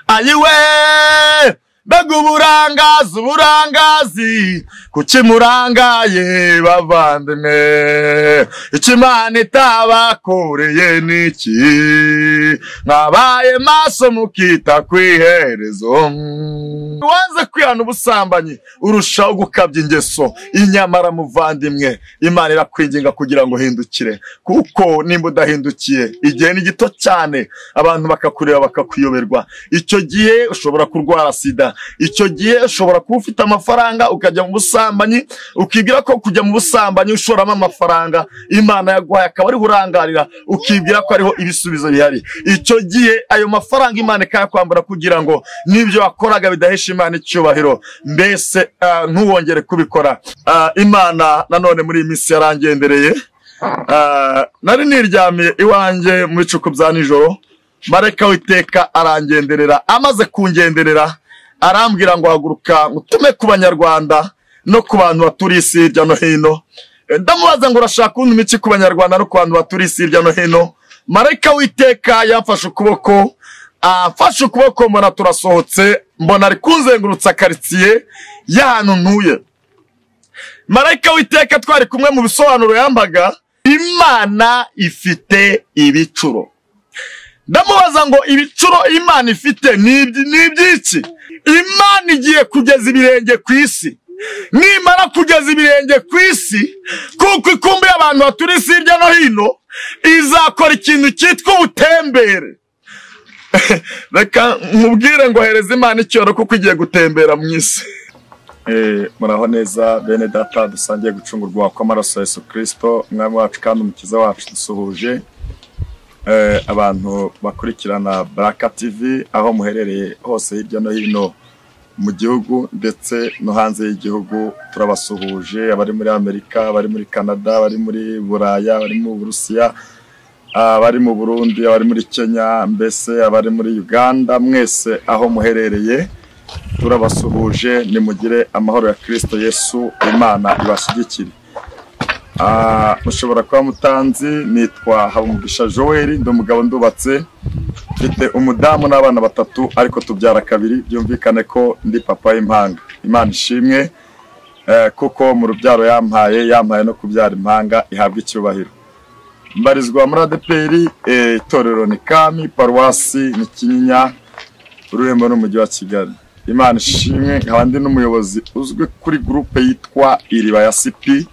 ayiwe mbega uburangazi uburangazi kuki murangaye bavandimwe icyo imana itabakoreye ni iki mwabaye maso mukita ku iherezo wanze kwihana ubusambanyi urushaho gukabya ingeso inyamara muvandimwe imana irakwinginga kugira ngo uhindukire kuko nimba udahindukiye igihe ni gito cyane abantu bakakureba bakakuyoberwa icyo gihe ushobora kurwara sida icyo gihe ushobora kuba ufite amafaranga ukajya mu busambanyi ukibwira ko kujya mu busambanyi ushoramo amafaranga imana yaguhaye akaba ariho urangarira ukibwira ko ariho ibisubizo bihari icyo gihe ayo mafaranga imana ikayakwambura kugira ngo n'ibyo wakoraga bidahesha imana icyubahiro mbese ah, ntuwongere kubikora Ah, imana nanone muri iyi minsi yarangendereye Ah, nari niryamiye iwanjye mu bicuku bya nijoro marayika witeka arangenderera amaze kungenderera arambwira ngo haguruka ngutume ku banyarwanda no ku bantu baturiye isi hirya no hino Eh, ndamubaza ngo urashaka undi iki ku banyarwanda no ku bantu baturiye isi hirya no hino marayika witeka yamfashe ukuboko amfashe ukuboko mbona turasohotse mbona ari kunzengurutsa karitsiye y'ahantu ntuye marayika w'iteka twari kumwe mu bisobanuro yambaga imana ifite ibicuro ndamubaza ngo ibicuro imana ifite ni ibyi- ni iby'iki imana igiye kugeza ibirenge ku isi nimara kugeza ibirenge ku isi kuko ikumbi y'abantu baturi isi hirya no hino izakora ikintu cyitwa ubutembere reka nkubwire ngo hereza imana icyoro kuko igiye gutembera mu isi Eh, muraho neza bene data dusangiye gucungurwa kw'amaraso ya yesu kirisito umwami wacu kandi umukiza wacu dusuhuje Eh, abantu bakurikirana baraka tv aho muherereye hose hirya no hino mu gihugu ndetse no hanze y'igihugu turabasuhuje abari muri amerika abari muri canada abari muri buraya abari mu burusiya abari mu burundi abari muri kenya mbese abari muri uganda mwese aho muherereye turabasuhuje nimugire amahoro ya kirisito yesu imana ibashyigikire Ah, mushobora kuba mutanzi nitwa habumugisha joel ndi umugabo ndubatse mfite umudamu n'abana batatu ariko tubyara kabiri byumvikane ko ndi papa y'impanga imana ishimwe eh, kuko mu rubyaro yampaye yampaye no kubyara impanga ihabwa icyubahiro mbarizwa muri adeperi eh, itorero ni kami paruwasi ni kinyinya ururembo n'umujyi wa kigali imana ishimwe nkaba ndi n'umuyobozi uzwi kuri gurupe yitwa iriba ya sipi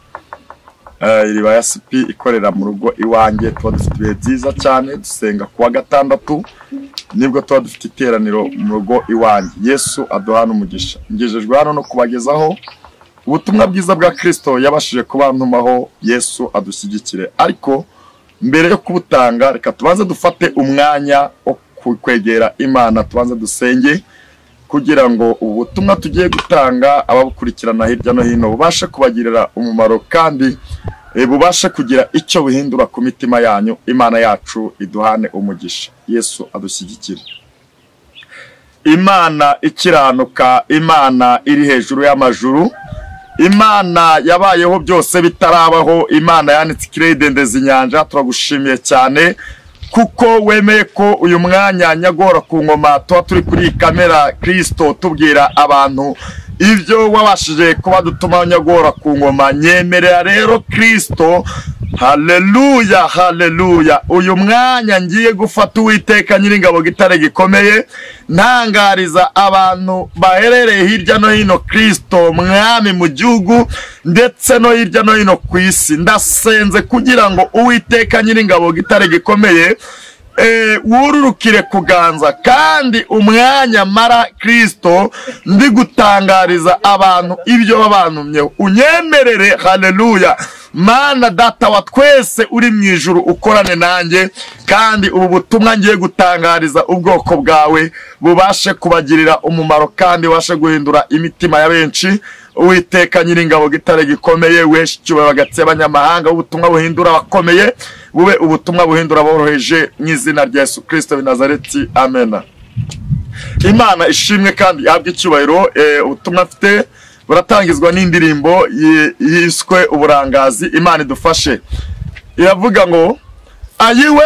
Eh, iriba ya sipi ikorera mu rugo iwanjye tuba dufite ibihe byiza cyane dusenga ku wa gatandatu nibwo tuba dufite iteraniro mu rugo iwanjye yesu aduhana umugisha ngejejwe hano no kubagezaho ubutumwa bwiza bwa kirisito yabashije kubantumaho yesu adushyigikire ariko mbere yo kubutanga reka tubanze dufate umwanya wo kwegera imana tubanze dusenge kugira ngo ubu butumwa tugiye gutanga ababukurikirana hirya no hino bubashe kubagirira umumaro kandi eh, bubashe kugira icyo buhindura ku mitima yanyu imana yacu iduhane umugisha yesu adushyigikire imana ikiranuka imana iri hejuru y'amajuru imana yabayeho byose bitarabaho imana yanitse ikiredendeza inyanja turagushimiye cyane kuko wemeye ko uyu mwanya nyagora ku ngoma tuba turi kuri iyi kamera kirisito tubwira abantu ibyo wabashije kuba dutuma nyagora ku ngoma nyemerera rero kirisito haleluya haleluya uyu mwanya ngiye gufata uwiteka nyiringabo gitare gikomeye ntangariza abantu baherereye hirya no hino kirisito mwami mu gihugu ndetse no hirya no hino ku isi ndasenze kugira ngo uwiteka nyiringabo gitare gikomeye eh, wururukire kuganza kandi umwanya mara kirisito ndi gutangariza abantu ibyo babantumyeho unyemerere haleluya mana data wa twese uri mu ijuru ukorane nanjye kandi ubu butumwa ngiye gutangariza ubwoko bwawe bubashe kubagirira umumaro kandi bubashe guhindura imitima ya benshi uwiteka nyiringabo gitare gikomeye weshi icyubahiro agatsi abanyamahanga ubutumwa buhindura abakomeye bube ubutumwa buhindura aboroheje mu izina rya yesu kirisito bi nazareti amena imana ishimwe kandi ihabwe icyubahiro eh, ubutumwa mfite buratangizwa n'indirimbo yi- yiswe uburangazi imana idufashe iravuga ngo ayiwe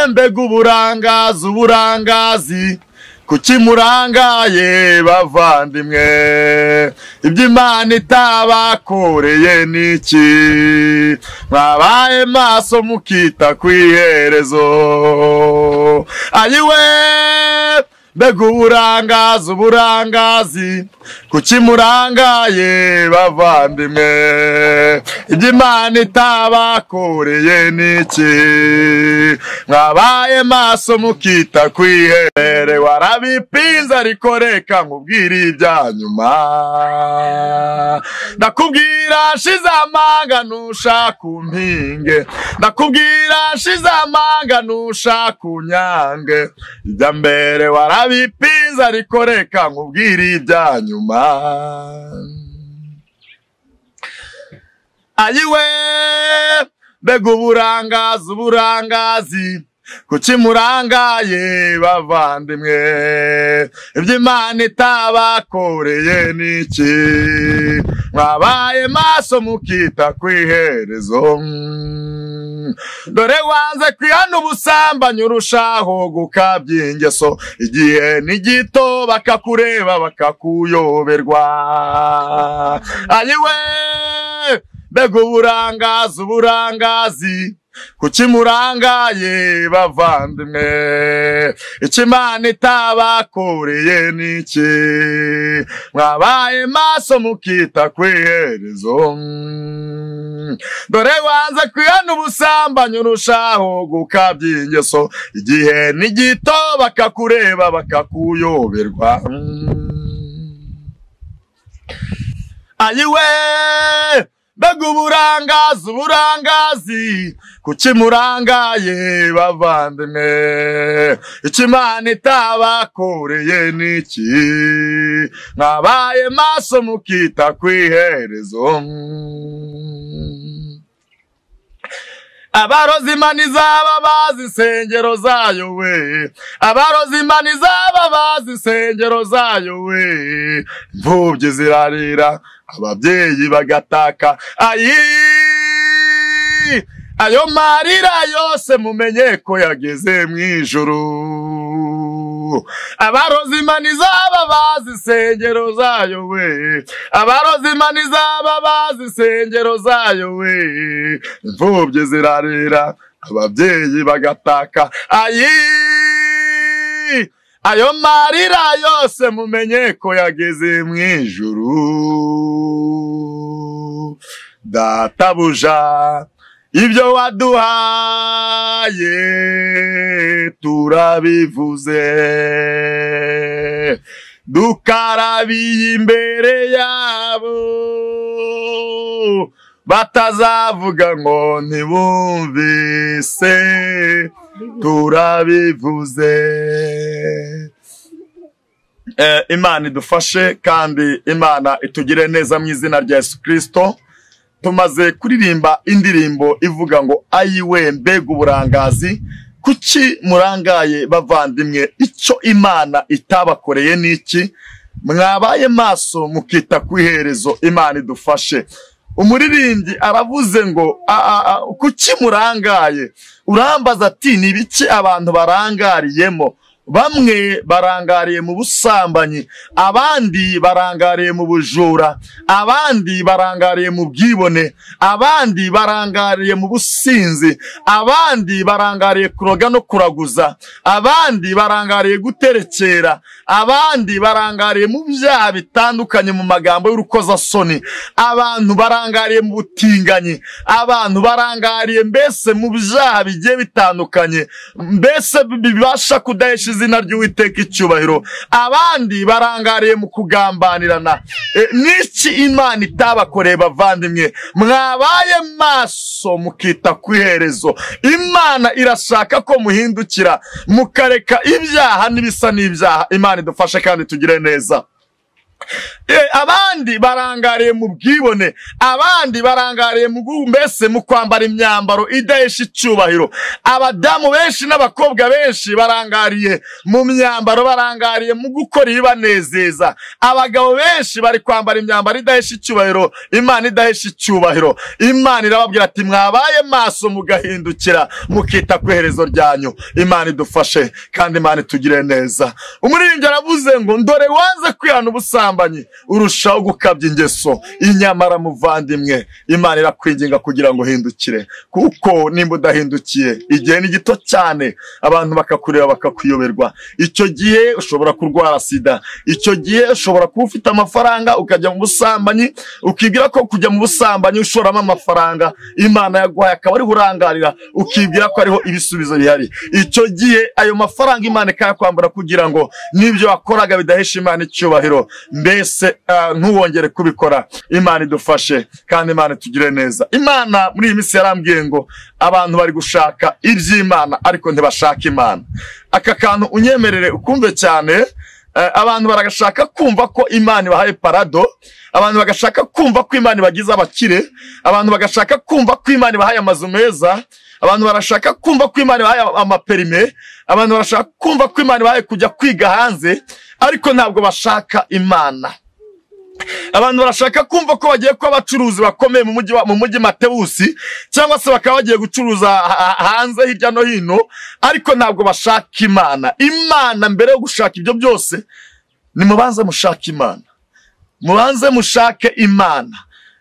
mbega uburangazi uburangazi kuki murangaye bavandimwe ibyo imana itabakoreye ni iki mwabaye maso mukita ku iherezo ayiwe mbega uburangazi uburangazi kuki murangaye bavandimwe ibyo imana itabakoreye ni iki mwabaye maso mukita ku ihere warabipinze ariko reka nkubwire ibya nyuma ndakubwira shize amanga nushaka umpinge ndakubwira shize amanga nushaka unyange ibya mbere warabipinze ariko reka nkubwire ibya nyuma ayiwe mbega uburangazi uburangazi kuki murangaye bavandimwe ibyo imana itabakoreye ni iki mwabaye maso mukita ku iherezo dore wanze kwihana ubusambanyi urushaho gukabya ingeso igihe ni gito bakakureba bakakuyoberwa ayiwe mbega uburangazi uburangazi kuki murangaye bavandimwe ikimana itabakoreye ni iki mwabaye maso mukita ku iherezo dore wanze kwihana ubusambanyi urushaho gukabya ingeso igihe ni gito bakakureba bakakuyoberwa ayiwe mbega uburangazi uburangazi kuki murangaye bavandimwe ikimana itabakoreye ni iki mwabaye maso mukita ku iherezo abarozi imana izaba bazi insengero zayo we abarozi imana izaba bazi insengero zayo we imfubyi zirarira ababyeyi bagataka ayi ayo marira yose mumenye ko yageze mu ijuru abarozi imana izaba bazi insengero zayo we abarozi imana izaba bazi insengero zayo we imfubyi zirarira ababyeyi bagataka ayi ayo marira yose mumenye ko yageze mu ijuru databuja ibyo waduhaye turabivuze dukarabiye imbere yabo batazavuga ngo ntibumvise turabivuze Eh, imana idufashe kandi imana itugire neza mu izina rya yesu kirisito tumaze kuririmba indirimbo ivuga ngo ayiwe mbega uburangazi kuki murangaye bavandimwe icyo imana itabakoreye ni iki mwabaye maso mukita ku iherezo imana idufashe umuririmbyi aravuze ngo "A- a- a- kuki murangaye urambaza ati ni ibiki abantu barangariyemo bamwe barangariye mu busambanyi abandi barangariye mu bujura abandi barangariye mu bwibone abandi barangariye mu businzi abandi barangariye kuroga no kuraguza abandi barangariye guterekera abandi barangariye mu byaha bitandukanye mu magambo y'urukozasoni abantu barangariye mu butinganyi abantu barangariye mbese mu byaha bigiye bitandukanye mbese bibasha kudahesha izina ry'uwiteka icyubahiro abandi barangariye mu kugambanirana E, n'iki imana itabakoreye bavandimwe mwabaye maso mukita ku iherezo imana irashaka ko muhindukira mukareka ibyaha n'ibisa n'ibyaha imana idufashe kandi tugire neza abandi barangariye mu bwibone abandi barangariye mu guhu mbese mu kwambara imyambaro idahesha icyubahiro abadamu benshi n'abakobwa benshi barangariye mu myambaro barangariye mu gukora ibibanezeza abagabo benshi bari kwambara imyambaro idahesha icyubahiro imana idahesha icyubahiro imana irababwira ati mwabaye maso mugahindukira mukita ku iherezo ryanyu imana idufashe kandi imana itugire neza umuririmbyi aravuze ngo ndore waze kwihana ubusambanyi urushaho gukabya ingeso inyamara muvandimwe imana irakwinginga kugira ngo uhindukire kuko nimba udahindukiye igihe ni gito cyane abantu bakakureba bakakuyoberwa icyo gihe ushobora kurwara sida icyo gihe ushobora kuba ufite amafaranga ukajya mu busambanyi ukibwira ko kujya mu busambanyi ushoramo amafaranga imana yaguhaye akaba ariho urangarira ukibwira ko ariho ibisubizo bihari icyo gihe ayo mafaranga imana ikayakwambura kugira ngo n'ibyo wakoraga bidahesha imana icyubahiro mbese ah, ntuwongere kubikora imana idufashe kandi imana itugire neza imana muri iyi minsi yarambwiye ngo abantu bari gushaka iby'imana ariko ntibashaka imana aka kantu unyemerere ukumve cyane eh, abantu baragashaka kumva ko imana ibahaye parado abantu bagashaka kumva ko imana ibagize abakire abantu bagashaka kumva ko imana ibahaye amazu meza abantu barashaka kumva ko imana ibahaye amaperime abantu barashaka kumva ko imana ibahaye kujya kwiga hanze ariko ntabwo bashaka imana abantu barashaka kumva ko bagiye kuba abacuruzi bakomeye mu mujyi wa- mu mujyi matewusi cyangwa se bakaba bagiye gucuruza ha- ha- hanze hirya no hino ariko ntabwo bashaka imana imana mbere yo gushaka ibyo byose nimubanze mushake imana mubanze mushake imana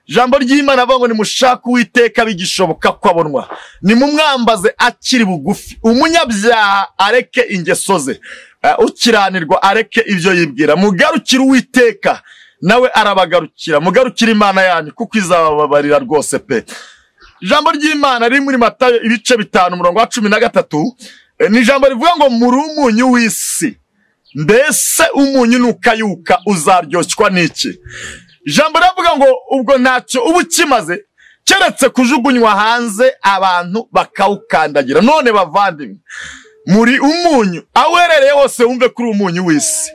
ijambo ry'imana avuga ngo nimushake uwiteka bigishoboka ko abonwa nimumwambaze akiri bugufi umunyabyaha areke ingeso ze eh, ukiranirwa areke ibyo yibwira mugarukire uwiteka nawe arabagarukira mugarukire imana yanyu kuko izabababarira rwose pe ijambo ry'imana riri muri matayo ibice bitanu umurongo wa cumi na gatatu eh, ni ijambo rivuga ngo muri umunyu w'isi mbese umunyu nukayuka uzaryoshwa n'iki ijambo riravuga ngo ubwo ntacyo uba ukimaze keretse kujugunywa hanze abantu bakawukandagira none bavandimwe muri umunyu aho uherereye hose wumve kuri umunyu w'isi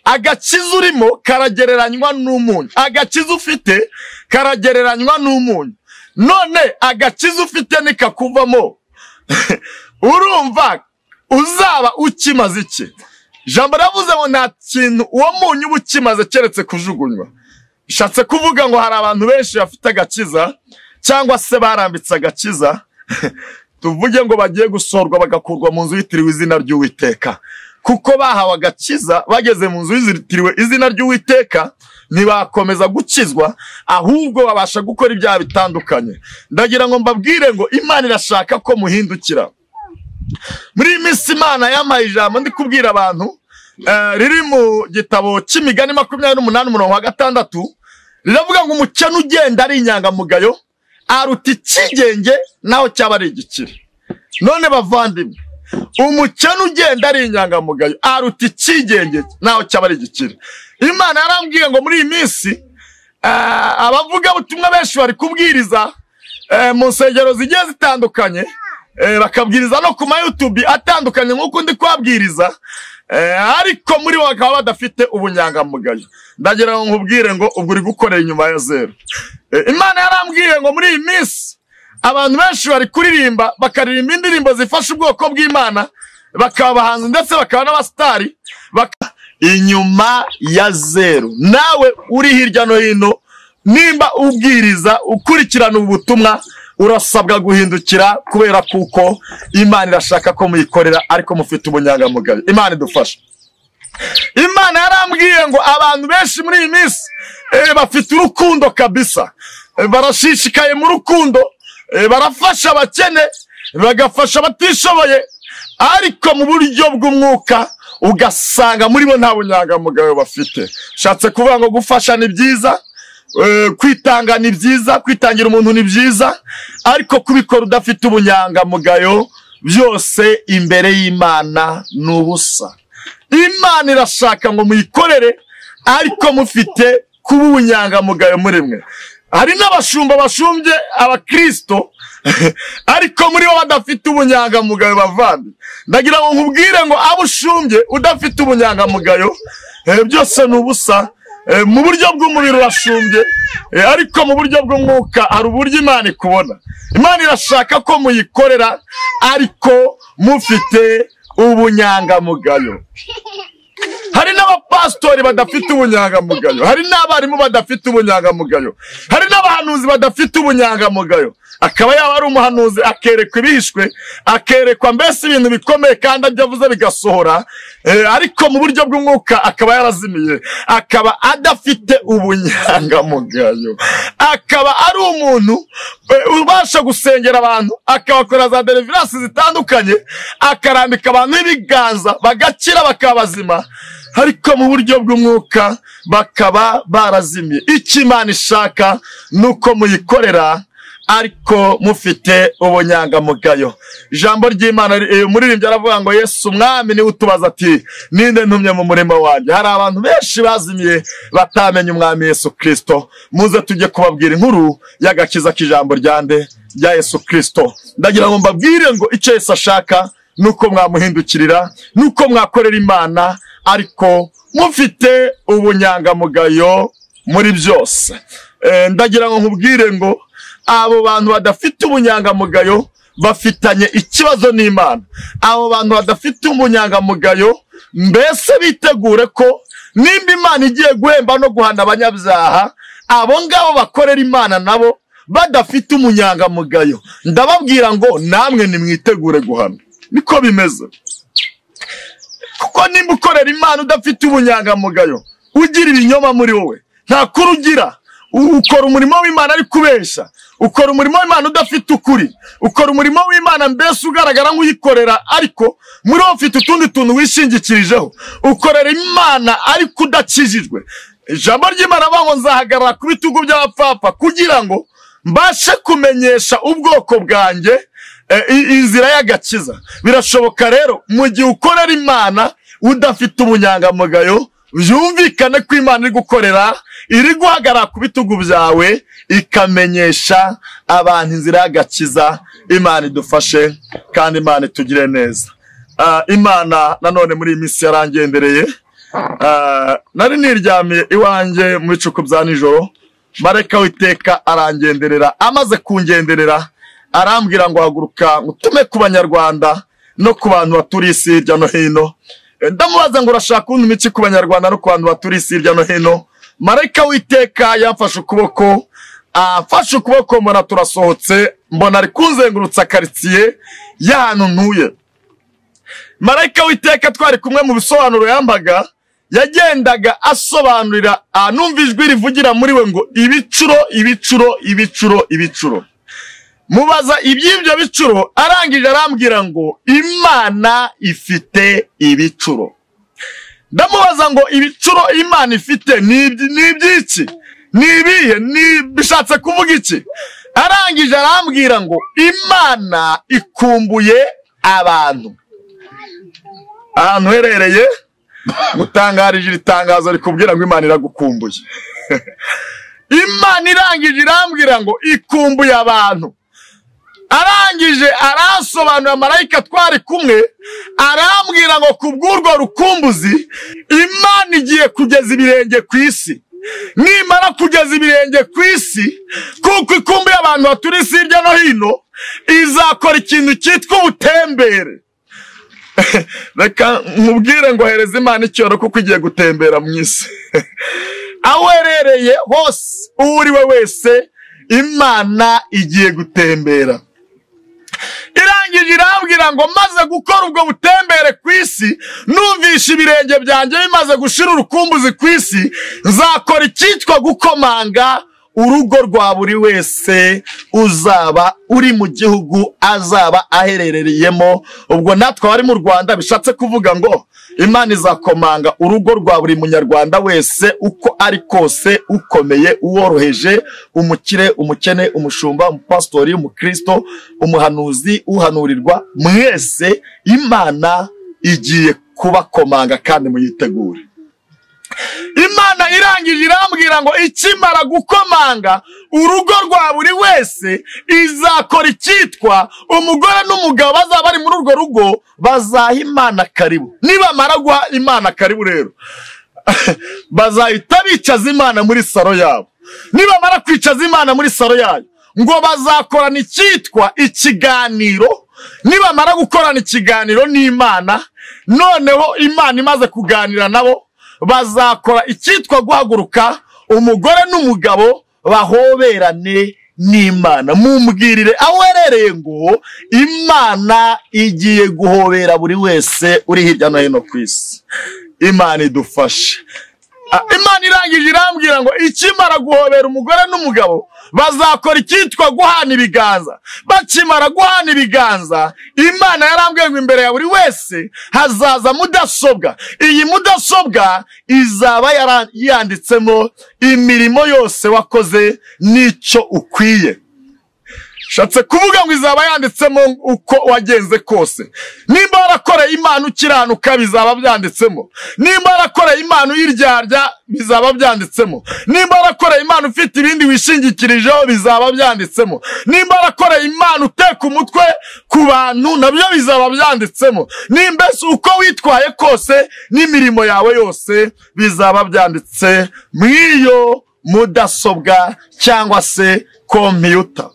agakiza urimo karagereranywa n'umunyu agakiza ufite karagereranywa n'umunyu none agakiza ufite nikakuvamo urumva uzaba ukimaze iki ijambo riravuze ngo nta kintu uwo munyu uba ukimaze keretse kujugunywa bishatse kuvuga ngo hari abantu benshi bafite agakiza cyangwa se barambitse agakiza tuvuge ngo bagiye gusorwa bagakurwa mu nzu yitiriwe izina ry'uwiteka kuko bahawe agakiza bageze mu nzu yitiriwe izina ry'uwiteka ntibakomeza gukizwa ahubwo babasha gukora ibyaha bitandukanye ndagira ngo mbabwire ngo imana irashaka ko muhindukira muri iyi minsi imana yampaye ijambo ndi kubwira abantu eh, riri mu gitabo cy'imigani makumyabiri n'umunani umurongo wa gatandatu riravuga ngo umukene ugenda ari inyangamugayo aruta ikigenge naho cyaba ari igikire none bavandimwe umukene ugenda ari inyangamugayo aruta ikigenge naho cyaba ari igikire imana yarambwiye ngo muri iyi minsi eh, abavugabutumwa benshi bari kubwiriza eh, mu nsengero zigiye zitandukanye eh, bakabwiriza no ku mayutubi atandukanye nk'uko ndi kuhabwiriza eh, ariko muri bo bakaba badafite ubunyangamugayo ndagira ngo nkubwire ngo ubwo uri gukorera inyuma ya zeru Eh, imana yarambwiye ngo muri iyi minsi abantu benshi bari kuririmba bakaririmba indirimbo zifasha ubwoko bw'imana bakaba abahanzi ndetse bakaba n'abasitari baka... inyuma ya zeru nawe uri hirya no hino nimba ubwiriza ukurikirana ubu butumwa urasabwa guhindukira kubera kuko imana irashaka ko muyikorera ariko mufite ubunyangamugayo imana idufasha imana yarambwiye ngo abantu benshi muri iyi minsi eh, bafite urukundo kabisa Eh, barashishikaye mu rukundo eh, barafasha abakene bagafasha abatishoboye ariko mu buryo bw'umwuka ugasanga muri bo nta bunyangamugayo bafite ushatse kuvuga ngo gufasha ni byiza eh, kwitanga ni byiza kwitangira umuntu ni byiza ariko kubikora udafite ubunyangamugayo byose imbere y'imana ni ubusa imana irashaka ngo muyikorere ariko mufite kuba ubunyangamugayo muri mwe hari n'abashumba bashumbye abakirisito ariko muri bo badafite ubunyangamugayo bavandi ndagira ngo nkubwire ngo abo ushumbye udafite ubunyangamugayo eh, byose ni ubusa mu buryo bw'umubiri urashumbye ariko mu buryo bw'umwuka hari uburyo imana ikubona imana irashaka ko muyikorera ariko mufite ubunyangamugayo hari n'abapasitori badafite ubunyangamugayo hari n'abarimu badafite ubunyangamugayo hari n'abahanuzi badafite ubunyangamugayo akaba yaba ari umuhanuzi akerekwa ibihishwe akerekwa mbese ibintu bikomeye kandi ajya avuze bigasohora ariko mu buryo bw'umwuka akaba yarazimiye akaba adafite ubunyangamugayo akaba ari umuntu ubasha gusengera abantu akabakora za deriviransi zitandukanye akarambika abantu ibiganza bagakira bakaba bazima ariko mu buryo bw'umwuka bakaba barazimiye icyo imana ishaka ni uko muyikorera ariko mufite ubunyangamugayo ijambo ry'imana umuririmbyi aravuga ngo yesu umwami niwe utubaza ati ninde ntumye mu murimo wanjye hari abantu benshi bazimiye batamenye umwami yesu kirisito muze tujye kubabwira inkuru y'agakiza k'ijambo rya nde rya yesu kirisito ndagira ngo mbabwire ngo icyo yesu ashaka nuko mwamuhindukirira nuko mwakorera imana ariko mufite ubunyangamugayo muri byose ndagira ngo nkubwire ngo abo bantu badafite ubunyangamugayo bafitanye ikibazo n'imana abo bantu badafite ubunyangamugayo mbese bitegure ko nimba imana igiye guhemba no guhana abanyabyaha abo ngabo bakorera imana nabo badafite umunyangamugayo ndababwira ngo namwe nimwitegure guhana niko bimeze kuko nimba ukorera imana udafite ubunyangamugayo ugira ibinyoma muri wowe nta kuri ugira ukora umurimo w'imana ari kubeshya ukora umurimo w'imana udafite ukuri ukora umurimo w'imana mbese ugaragara nk'uyikorera ariko muri wowe ufite utundi tuntu wishingikirijeho ukorera imana ariko udakijijwe ijambo ry'imana ngo nzahagarara ku bitugu by'abapfapfa kugira ngo mbashe kumenyesha ubwoko bwanjye inzira y'agakiza birashoboka rero mu gihe ukorera imana udafite ubunyangamugayo byumvikane ko imana iri gukorera iri guhagarara ku bitugu byawe ikamenyesha abantu inzira y'agakiza imana idufashe kandi imana itugire neza imana nanone muri iyi minsi yarangendereye nari niryamiye iwanjye mu bicuku bya nijoro mareka witeka arangenderera amaze kungenderera arambwira ngo haguruka utume ku banyarwanda no ku bantu baturiye isi hirya no hino ndamubaza ngo urashaka undi iki ku banyarwanda no ku bantu baturiye isi hirya no hino marayika witeka yafashe ukuboko afashe ukuboko mbona turasohotse mbona ari kunzengurutsa karitsiye y'ahantu ntuye marayika witeka twari kumwe mu bisobanuro yambaga yagendaga asobanurira numva ijwi rivugira muri we ngo ibicuro ibicuro ibicuro ibicuro mubaza iby'ibyo bicuro arangije arambwira ngo imana ifite ibicuro ndamubaza ngo ibicuro imana ifite ni iby'iki ni ibihe bishatse kuvuga iki arangije arambwira ngo imana ikumbuye abantu ahantu uherereye gutangarije iri tangazo rikubwira ngo imana iragukumbuye imana irangije irambwira ngo ikumbuye abantu arangije arasobanura marayika twari kumwe arambwira ngo ku bw'urwo rukumbuzi imana igiye kugeza ibirenge ku isi nimara kugeza ibirenge ku isi kuko ikumbuye abantu baturiye isi hirya no hino izakora ikintu cyitwa ubutembere reka nkubwire ngo hereza imana icyoro kuko igiye gutembera mu isi aho uherereye hose uwo uri we wese imana igiye gutembera irangije irambwira ngo maze gukora ubwo butembere ku isi numvisha ibirenge byanjye bimaze gushira urukumbuzi ku isi nzakora icyitwa gukomanga urugo rwa buri wese uzaba uri mu gihugu azaba aherereyemo ubwo natwe abari mu rwanda bishatse kuvuga ngo imana izakomanga urugo rwa buri munyarwanda wese uko ari kose ukomeye uworoheje umukire umukene umushumba umupasitori umukristo umuhanuzi uhanurirwa mwese imana igiye kubakomanga kandi muyitegure imana irangije irambwira ngo ikimara gukomanga urugo rwa buri wese izakora icyitwa umugore n'umugabo bazaba bari muri urwo rugo bazaha imana karibu nibamara guha imana karibu rero bazahita bicaza imana muri saro yabo nibamara kwicaza imana muri saro yayo ngo bazakorana icyitwa ikiganiro nibamara gukorana ikiganiro n'imana noneho imana imaze kuganira nabo bazakora icyitwa guhaguruka umugore n'umugabo bahoberane n'imana mumbwirire aho uherereye ngo imana igiye guhobera buri wese uri hirya no hino ku isi imana idufashe Ah, imana irangije irambwira ngo ikimara guhobera umugore n'umugabo bazakora icyitwa guhana ibiganza bakimara guhana ibiganza imana yarambwiye ngo imbere ya buri wese hazaza mudasobwa iyi mudasobwa izaba yara- yanditsemo imirimo yose wakoze n'icyo ukwiye shatse kuvuga ngo izaba yanditsemo uko wagenze kose nimba warakoreye imana ukiranuka bizaba byanditsemo nimba warakoreye imana uyiryarya bizaba byanditsemo nimba warakoreye imana ufite ibindi wishingikirijeho bizaba byanditsemo nimba warakoreye imana uteka umutwe ku bantu nabyo bizaba byanditsemo nimbese uko witwaye kose n'imirimo yawe yose bizaba byanditse mu iyo mudasobwa cyangwa se kompiyuta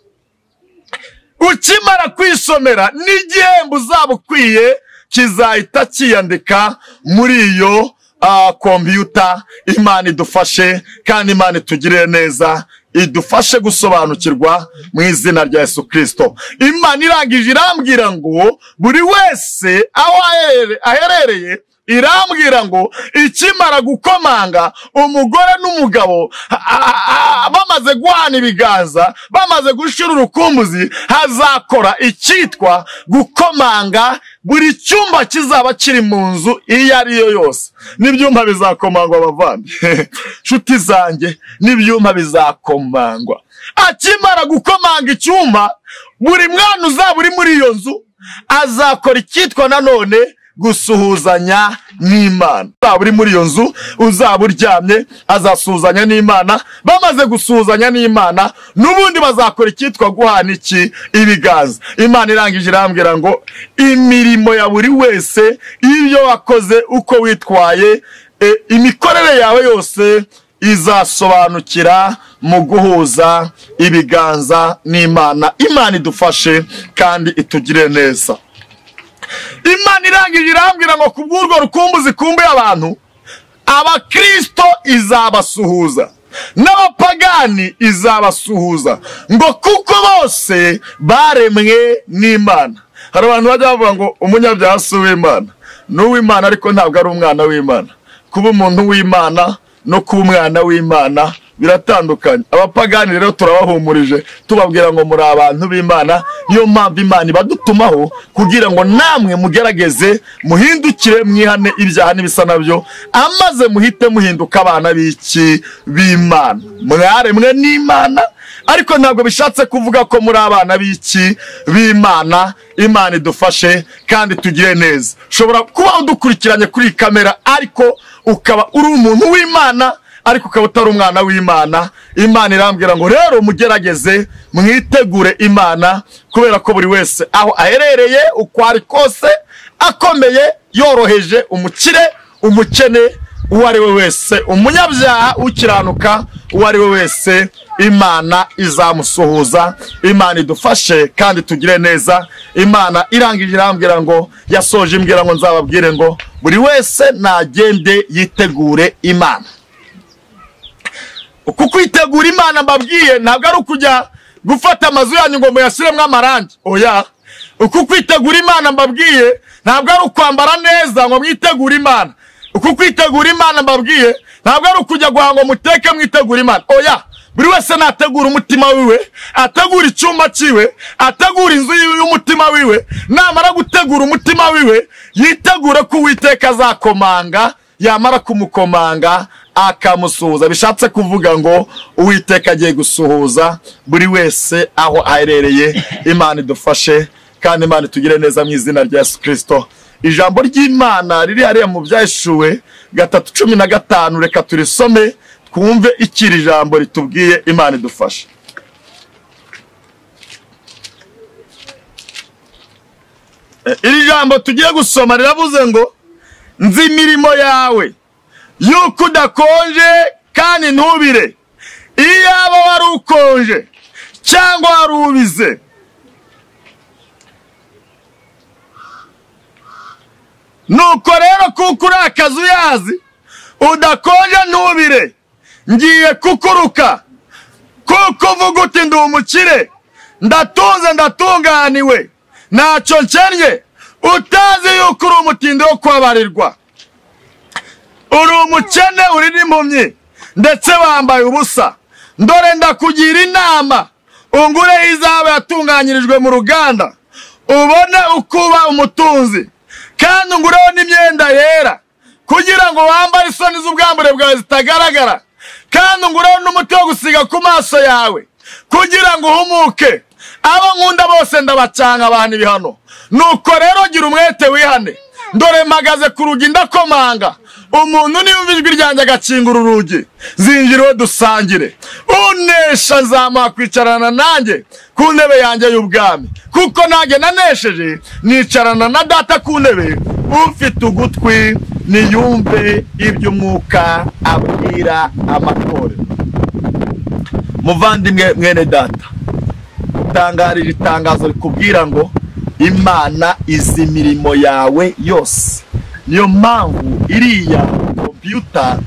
ukimara kwisomera n'igihembo uzaba ukwiye kizahita kiyandika muri iyo ah, kompiyuta imana idufashe kandi imana itugirire neza idufashe gusobanukirwa mu izina rya yesu kirisito imana irangije irambwira ngo buri wese aho ahere- aherereye irambwira ngo ikimara gukomanga umugore n'umugabo a- a- a- bamaze guhana ibiganza bamaze gushira urukumbuzi hazakora icyitwa gukomanga buri cyumba kizaba kiri mu nzu iyo ari yo yose n'ibyumba bizakomangwa abavandi nshuti zanjye n'ibyumba bizakomangwa akimara gukomanga icyuma buri mwana uzaba uri muri iyo nzu azakora icyitwa nanone gusuhuzanya n'imana uzaba uri muri iyo nzu uzaba uryamye azasuhuzanya n'imana bamaze gusuhuzanya n'imana n'ubundi bazakora icyitwa guhana iki ibiganza imana irangije irambwira ngo imirimo ya buri wese ibyo wakoze uko witwaye e, imikorere yawe yose izasobanukira mu guhuza ibiganza n'imana imana idufashe kandi itugire neza imana irangije irambwira ngo kubw'urwo rukumbuzi kumbuye abantu abakristo izabasuhuza n'abapagani izabasuhuza ngo kuko bose baremwe n'imana hari abantu bajya bavuga ngo umunyabyaha si uw'imana ni uw'imana ariko ntabwo ari umwana w'imana kuba umuntu w'imana no kuba umwana w'imana biratandukanye abapagani rero turabahumurije tubabwira ngo muri abantu b'imana niyo mpamvu imana ibadutumaho kugira ngo namwe mugerageze muhindukire mwihane ibyaha n'ibisa nabyo amaze muhite muhinduka abana b'iki b'imana mwaremwe n'imana ariko ntabwo bishatse kuvuga ko muri abana b'iki b'imana imana idufashe kandi tugire neza ushobora kuba udukurikiranye kuri iyi kamera ariko ukaba uri umuntu w'imana ariko ukaba utari umwana w'imana imana irambwira ngo rero mugerageze mwitegure imana kubera ko buri wese aho aherereye uko ari kose akomeye yoroheje umukire umukene uwo ari we wese umunyabyaha ukiranuka uwo ari we wese imana izamusuhuza imana idufashe kandi tugire neza imana irangije irambwira ngo yasoje imbwira ngo nzababwire ngo buri wese nagende yitegure imana kuko kwitegura imana mbabwiye ntabwo ari ukujya gufata amazu yanyu ngo muyashyiremo amarangi oya uku kwitegura imana mbabwiye ntabwo ari ukwambara neza ngo mwitegure imana uku kwitegura imana mbabwiye ntabwo ari ukujya guhanga ngo muteke mwitegure imana oya buri wese nategura umutima wiwe ategura icyumba cyiwe ategura inzu yiwe y'umutima wiwe namara gutegura umutima wiwe yitegure ko uwiteka azakomanga yamara kumukomanga akamusuhuza bishatse kuvuga ngo uwiteka agiye gusuhuza buri wese aho aherereye imana idufashe kandi imana itugire neza mu izina rya yesu kirisito ijambo ry'imana riri hariya mu byahishuwe gatatu cumi na gatanu reka turisome twumve icyo iri jambo ritubwiye imana idufashe E, iri jambo tugiye gusoma riravuze ngo nzi imirimo yawe yuko udakonje kandi ntubire iyaba wari ukonje cyangwa wari ubize nuko rero kuko uri akazi uyazi udakonje ntubire ngiye kukuruka kuko uvuga uti ndi umukire ndatunze ndatunganiwe ntacyo nkennye utazi yuko uri umutindi wo kubabarirwa uri umukene uri n'impumyi ndetse wambaye ubusa dore ndakugira inama ungureho izaba yatunganyirijwe mu ruganda ubone uko uba umutunzi kandi ungureho n'imyenda yera kugira ngo wambare isoni z'ubwambure bwawe zitagaragara kandi ungureho n'umuti wo gusiga ku maso yawe kugira ngo uhumuke abo nkunda bose ndabacanga abantu ibihano nuko rero gira umwete wihane dore mpagaze ku rugi ndakomanga umuntu niyumva ijwi ryanjye agakingura urugi zinjira uwo dusangire unesha nzamuha kwicarana nanjye ku ntebe yanjye y'ubwami kuko nanjye nanesheje nicarana na data ku ntebe ufite ugutwi niyumve iby'umwuka abwira amatorero muvandimwe mwene data tangarira itangazo rikubwira ngo imana izi imirimo yawe yose niyo mpamvu iriya kompiyuta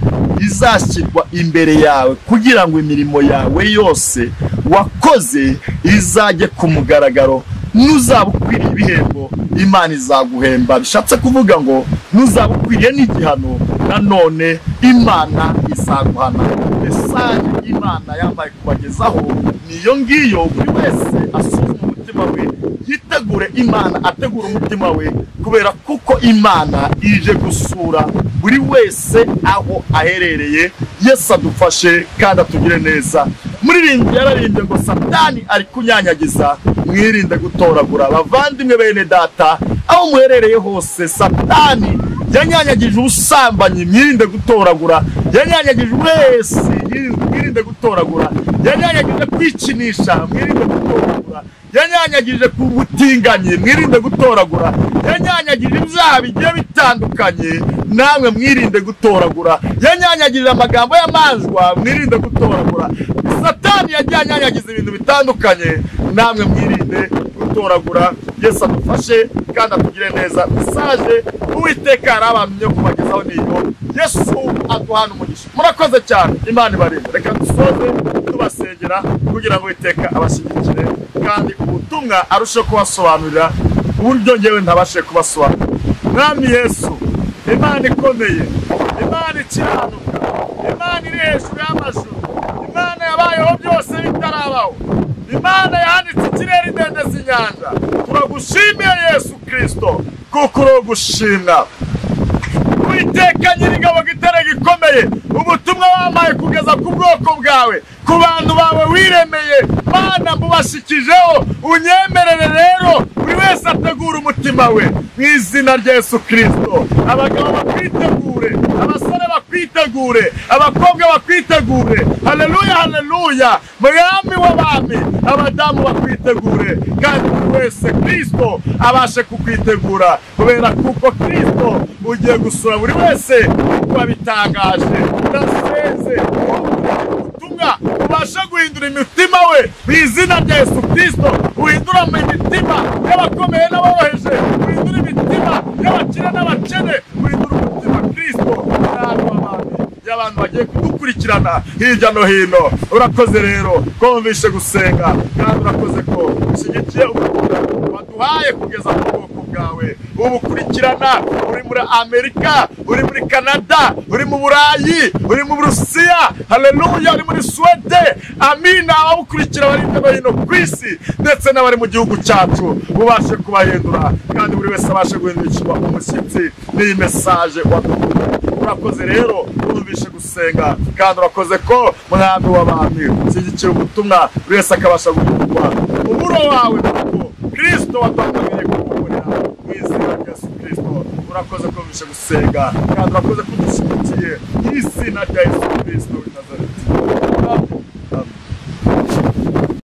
izashyirwa imbere yawe kugira ngo imirimo yawe yose wakoze izajye ku mugaragaro n'uzaba ukwiriye ibihembo imana izaguhemba bishatse kuvuga ngo n'uzaba ukwiriye n'igihano nanone imana izaguhana mesaje imana yambaye kubagezaho niyo ngiyo buri wese asuzuma umutima we yitegure imana ategura umutima we kubera kuko imana ije gusura buri wese aho aherereye yesu adufashe kandi atugire neza muririnda yararinde ngo satani ari kunyanyagiza mwirinde gutoragura abavandimwe bene data aho muherereye hose satani yanyanyagije ubusambanyi mwirinde gutoragura yanyanyagije wese mwirinde gutoragura yanyanyagije kwikinisha mwirinde gutoragura yanyanyagije ku butinganyi mwirinde gutoragura yanyanyagije ibyaha bigiye bitandukanye namwe mwirinde gutoragura yanyanyagije amagambo y'amanjwa mwirinde gutoragura satani yagiye anyanyagiza ibintu bitandukanye namwe mwirinde gutoragura yesu adufashe kandi atugire neza mesaje uwiteka yari abantu yo kubagezaho niyo yesu aduhana umugisha murakoze cyane imana ibarinde reka dusoze tubasengera kugira ngo uwiteka abashyigikire kandi ubutumwa arusheho kubasobanurira uburyo ngewe ntabashe kubasobanurira mwami yesu imana ikomeye imana ikiranuka imana iri hejuru y'amajuru imana yabayeho byose bitarabaho imana yanditse ikirere idendeza inyanja turagushimiye yesu kirisito kuko uri ugushimwa witeka nyir'ingabo gitare gikomeye ubutumwa wamaye kugeza ku bwoko bwawe ku bantu bawe wiremeye mana mubashikijeho unyemerere rero buri wese ategura umutima we mu izina rya yesu kirisito abagabo bakwitegure abasore bakwitegure abakobwa bakwitegure haleluya haleluya mwami w'abami abadamu bakwitegure kandi buri wese kirisito abashe kukwitegura kubera kuko kirisito ugiye gusura buri wese kuba bitangaje ndaseze ubutumwa ubashe guhindura imitima we mu izina rya yesu kirisito uhindura mu imitima y'abakomeye n'aboroheje uhindura imitima y'abakire n'abakene uhindura umutima kirisito n'abantu b'abandi y'abantu bagiye kudukurikirana hirya no hino urakoze rero ko wumvishe gusenga kandi urakoze ko ushyigikiye ubutumwa waduhaye kugeza ku bwoko bwawe ubukurikirana uri muri amerika uri muri canada uri mu burayi uri mu burusiya haleluya uri muri suwede amina ababukurikira bari hirya no hino ku isi ndetse n'abari mu gihugu cyacu ubashe kubahindura kandi buri wese abashe guhindukirwa umushyitsi n'iyi mesaje waduhaye urakoze rero wumvishe gusenga kandi urakoze ko mwami w'abantu ushyigikira ubutumwa buri wese akabasha guhindurwa umuro wawe kuko kirisito waduhamagariye kugukorera mu izina rya yesu kirisito urakoze ko bishe gusenga kandi urakoze ko dushyigikiye mu izina rya yesu kirisito